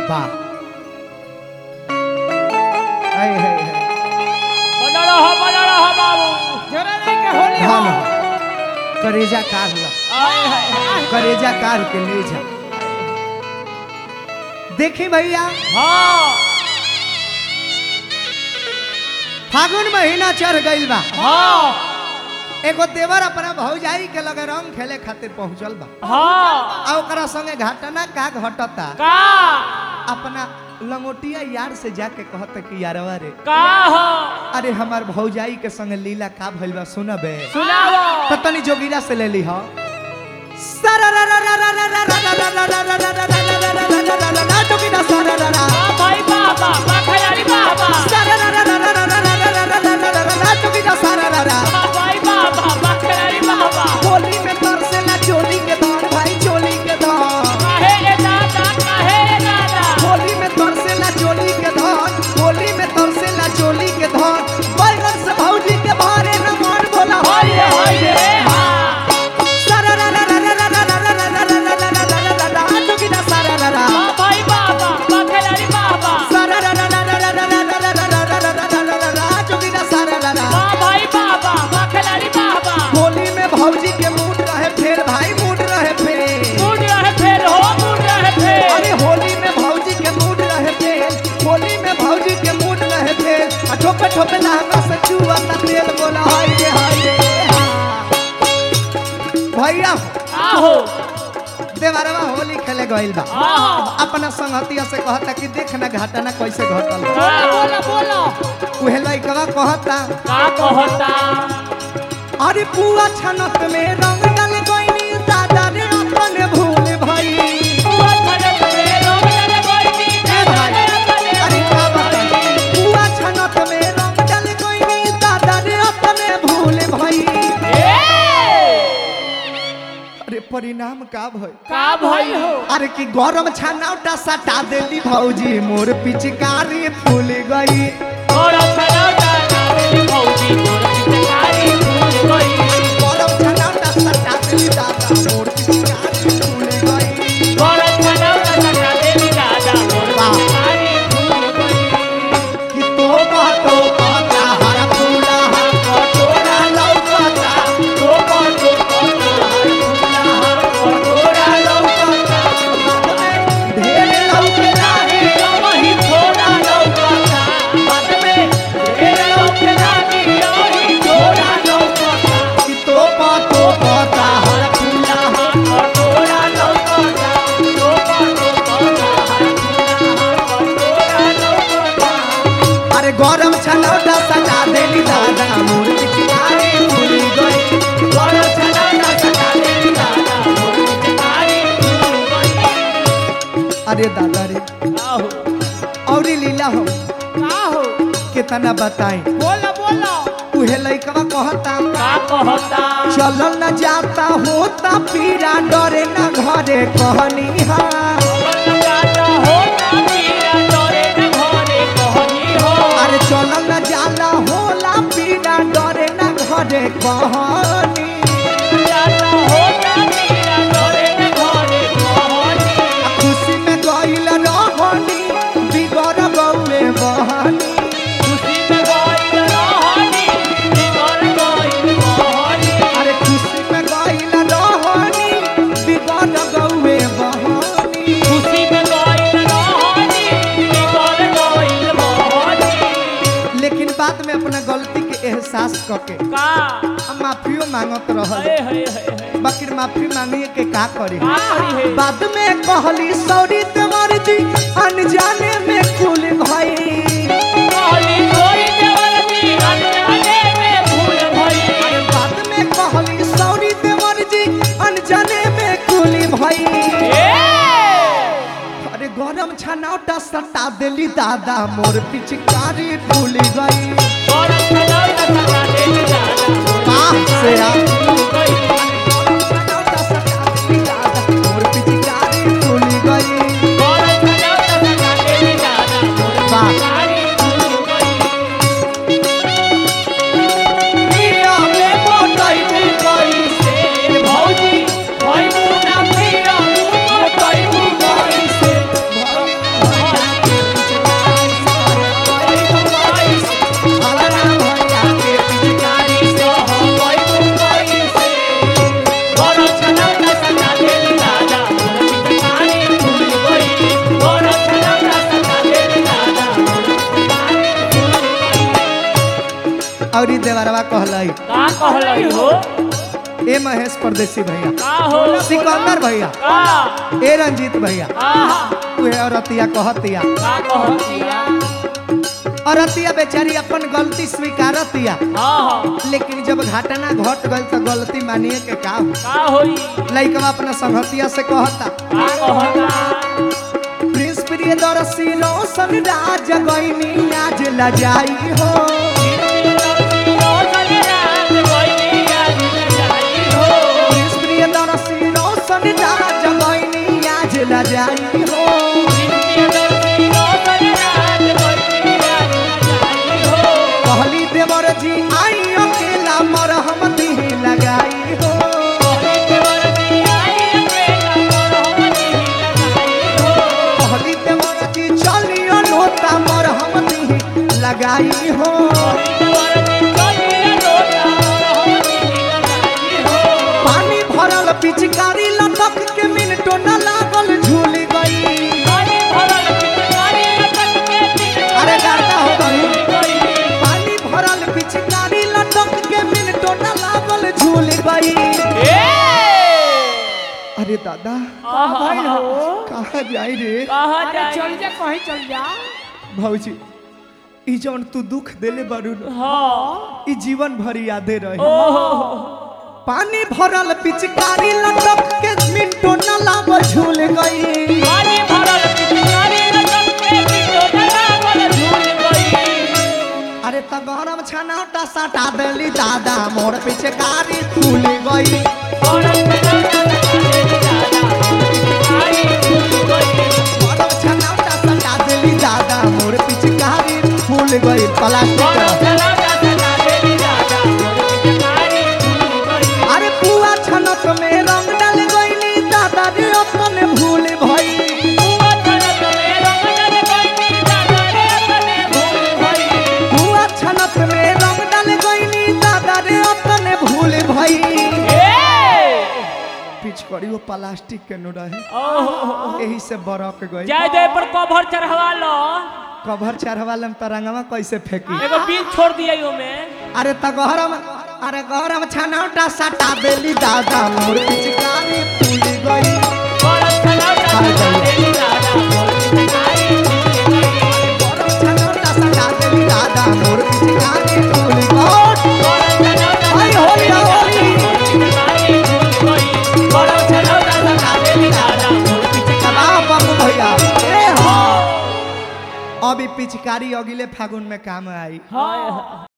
वाह हाय हाय हाय बना रहो बना रहो बाबू जरा नहीं के होली हाँ हो ना करेजा कार ला आए हाय हाय करेजा कार के ले जा देखी भैया हाँ फागुन महीना चढ़ गइल बा हाँ एगो देवर अपना भौजाई के लगे रंग खेले खातिर पहुंचल बा हाँ आ ओकरा संगे घटना का घटता का अपना लंगोटिया यार से जाके कहत कि यारवा रे का हो अरे हमार भौजाई के संगे लीला का भइल बा सुनबे सुनाओ तो तनी जोगिरा से ले ली हो जोगिरा सारा हाँ भाई बाबा बाखयारी बाबा जोगिरा सारा हाँ भाई बाबा बाखयारी बाबा होली में तरसेला चोली के धान भाई चोली के धान काहे रे दादा काहे रे दादा होली में तरसेला चोली के धान होली में तरसेला चोली के धान बैगन से भौजी के भारे न मान बोला हाय रे हाय रे हाँ जोगिरा सारा हाँ भाई बाबा बाखयारी बाबा जोगिरा सारा हाँ भाई बाबा बाखयारी बाबा होली में भौजी के मूड रहे फेर भाई मूड रहे फेर मुड़ रहे फेर हो मुड़ रहे फेर अरे होली में भौजी के मूड रहे फेर होली में भौजी के मूड रहे फेर आ ठोपे ठोपे लहंगा से चुआ ता तेल बोला हाय रे हाय रे भैया आहो देवरवा होली खेले गइल बा आहो अपना संगतिया से कहता कि देख ना घटना कैसे घटल बोलो बोलो उहे लइकवा कहता का कहता अरे पुआ छनत में रंग डाल गइनी दादा रे अपने भूल भई बुआ छनक में रोग जले गोइनी ए भाई, अरे का बताई? पुआ छनक में रंग डाल गइनी दादा रे अपने भूल भई ए अरे परिणाम का भई का भई हो अरे कि गरम छानौटा सटा देली भौजी मोर पिचकारी फूल गई और छनौटा नावेली भौजी मोर पिचकारी फूल गई गरम छानौटा सटा देली दादा मोर पिचकारी फूल गई और छनौटा सटा देली दादा मोर पिचकारी फूल गई कि तो बातो पाता हर फूला हर कटोरा लौकता तो बातो बातो हर फूला हर कटोरा लौकता ढेर लौकेला हे वही थोड़ा लौकता बाद में ढेर लौकला की वही थोड़ा लौकता कि तो बातो पाता हर फूला हर कटोरा लौकता तो बातो बातो हर फूला हर कटोरा लौकता अरे गरम छनौटा सटा देली दादा मोर पिचकारी फूल गई और छनौटा सटा देली दादा मोर पिचकारी फूल गई अरे दादा रे आहो औरी लीला हो आहो कितना बताई बोलो बोलो उहे लइकवा कहता का कहता चल न जाता होता पीरा डरे न घरे कहनी हा जाता हो ना पीरा डरे न घरे कहनी हो अरे चल न जाला होला पीरा डरे न घरे कहनी जाता हो ना पीरा डरे न घरे कहनी आ खुशी में गइल रहनी बिगड़ गौए बहनी खुशी में गइल रहनी बिगड़ गइल कहनी अरे खुशी में गइल रहनी बिगड़ गौए बहनी खुशी में गइल रहनी बिगड़ गइल कहनी लेकिन बाद में अपना गलती के एहसास करके का हम माफियो मांगत रहल हे हे हे हे बाकी माफी मांगिए के का करी का करी हे बाद में कहली सॉरी तुम्हार जी अनजाने में कुल भाई कहली कोई देवरती अनजाने में भूल भई अरे बाद में कहली सॉरी तुम्हार जी अनजाने में कुल भाई ए अरे गरम छनौटा सटा देली दादा मोर पिचकारी फूल गई और छनौटा सटा देली दादा मोर बाप से आ फूल गई गरम छनौटा सटा देली दादा मोर पिचकारी फूल गई और छनौटा सटा देली दादा मोर वाह। पिचकारी फूल गई पिया में मोटई में गई से भौजी भई मुना पिया मुना कई गई से और ई देवरवा कहलाई का कहलई हो ए महेश परदेसी भैया का हो सिकंदर भैया का ए रंजीत भैया आहा उहे औरतिया कहतिया का कहतिया औरतिया बेचारी अपन गलती स्वीकारतिया हाँ हाँ लेकिन जब घटना घट गई तो गलती मानिए के का हो? का होई लइकवा अपना संगतिया से कहता का कहता प्रिंस प्रिय दरसी रोशन राज गईनी आज लजाई हो प्रिंस प्रिय दरसी रोशन राज गईनी आज लजाई हो कहली देवर जी आई अकेला मरहम दी लगाई हो कहली देवर जी चलियो लोटा मरहम दी लगाई हो पानी भरल पिचकारी लटक के मिनटो न लागल झूल गई अरे गाता हो गई पानी भरल पिचकारी लटक के मिनटो न लागल झूल गई अरे दादा कहाँ जाई रे अरे चल जा कहीं चल जा भौजी ई जौन तू दुख देले बारू न, हाँ ई जीवन भर यादे रही ओहो पानी भरल पिचकारी लटक के मिनटो न लागल झूल गई पानी भरल पिचकारी लटक के बिटो डलावल झूल गई अरे त गरम छनाटा सटा देली दादा मोर पिचकारी फूल गई औरत के लौटा सटा देली दादा पिचकारी झूल गई गरम छनाटा सटा देली दादा मोर पिचकारी फूल गई प्लास्टिक औरत रह। के लौटा सटा देली दादा पिचकारी झूल गई अरे पुआ छनक में रंग डाल गईली दादा रे अपन भूल भई हुआ छनक में रंग डल गई दादा रे अपने भूल भई पुआ छनक में रंग डाल गईली दादा रे अपन भूल भई ए पिचकारी वो प्लास्टिक के नो रहे ओहो यही से बरक गई जय जय पर कवर चढ़वा लो कभर चढ़वालम तरंगवा कैसे फेंकी एगो बिल छोड़ दिया यो में अरे त गहरम अरे गहरम छनौटा सटा देली दादा मोर पिचकारी फूल गई औरत के लौटा सटा देली दादा पिचकारी झूल गई गरम छनौटा सटा देली दादा मोर पिचकारी फूल गई औरत के लौटा हाय होली होली पिचकारी झूल गई औरत के लौटा सटा देली दादा कबा बाबू भैया ए हो अभी पिचकारी अगिले फागुन में काम आई हाय